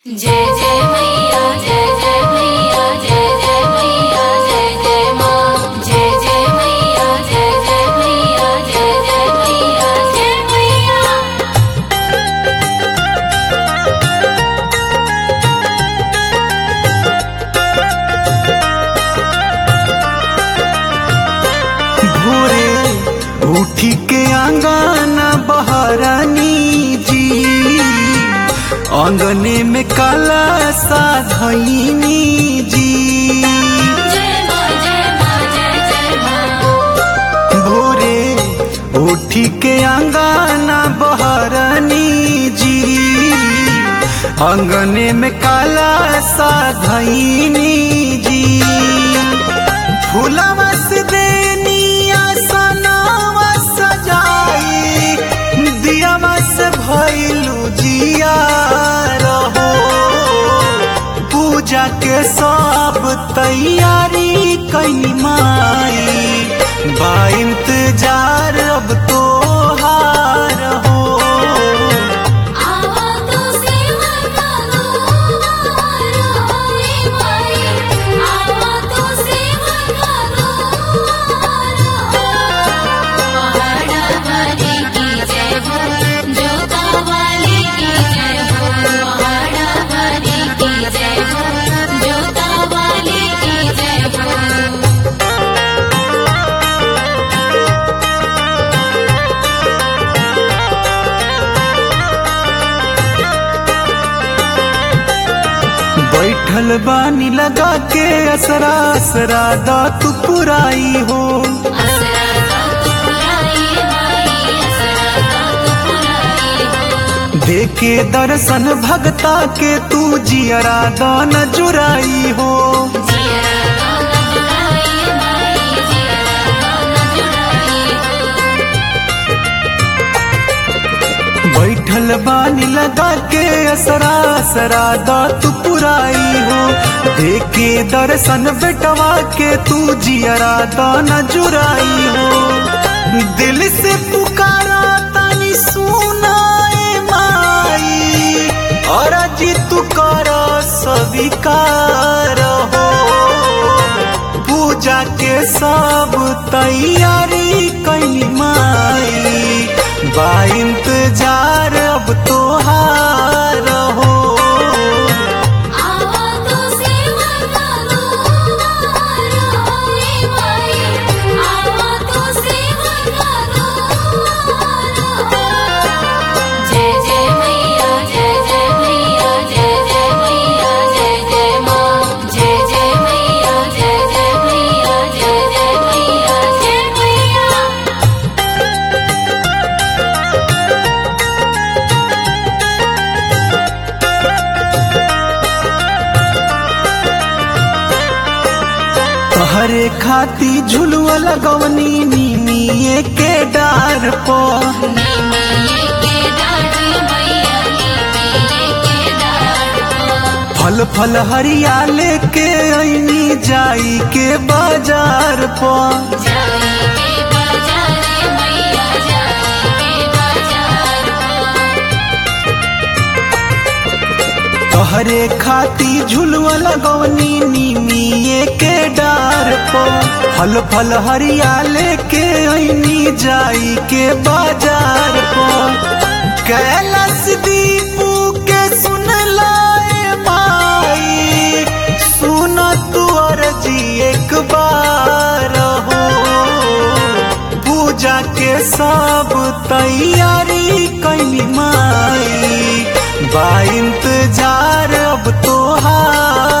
जय जय मैया जय जय मैया जय जय मैया जय जय माँ जय जय मैया जय जय मैया जय जय मैया जय मैया भोरे उठी के आंगना बहरानी जी आंगने में काला सा धैनी जी जय माँ जय माँ जय जय माँ भोरे उठी के आंगना बहरानी जी आंगने में काला सा धैनी जी फूलवा से देनिया सनावा सजाई दियावा से भइलू जिया रहो पूजा के सब तैयारी कई माई बा इंतजार अब तो हार हो आवा तो सेवा करो रोए माई आवा तो सेवा करो पहाड़ा वाली की जय हो जोता वाली की जय हो पहाड़ा वाली की जय हो जोता वाली की जय हो बैठल बानी लगा के असरा असरा दा तू पुराई हो असरा का तू पुराई माई असरा का तू पुराई हो देके दर्शन भगता के तू जियरा दान जुराई हो जिया गाना जुड़ाई माई जिया गाना जुड़ाई हो बैठल बानी लगा के असरा असरा दा तू पुराई हो देके दर्शन बेटवा के तू जियरा दान जुराई हो दिल से पुकारा तानी सुनाए माई और जी तू कर स्वीकार हो पूजा के सब तैयारी कैली माई बा इंतजार अब तो हार हो आवा तो सेवा करो रोए माई आवा तो सेवा करो जय जय मैया जय जय मैया जय जय मैया जय जय माँ जय जय मैया जय जय मैया जय जय मैया जय मैया तहरे खाती झुलुआ लगवनी नीमिए के डार पर नीमिये के डाढ़ मैया नीमिये के डाढ़ फल फल हरिया लेके ऐनी जाई के बाजार पर जाई के बाजार मैया जाई के बाजार तोहरे खाती झुलुआ लगवनी नीमिए के डार पर फल फल हरिया लेके ऐनी जाई के बाजार पर कैलाश दीपू के सुन लाए माई सुन तू अर्जी एक बार हो पूजा के सब तैयारी कैली माई बा इंतजार अब तो हार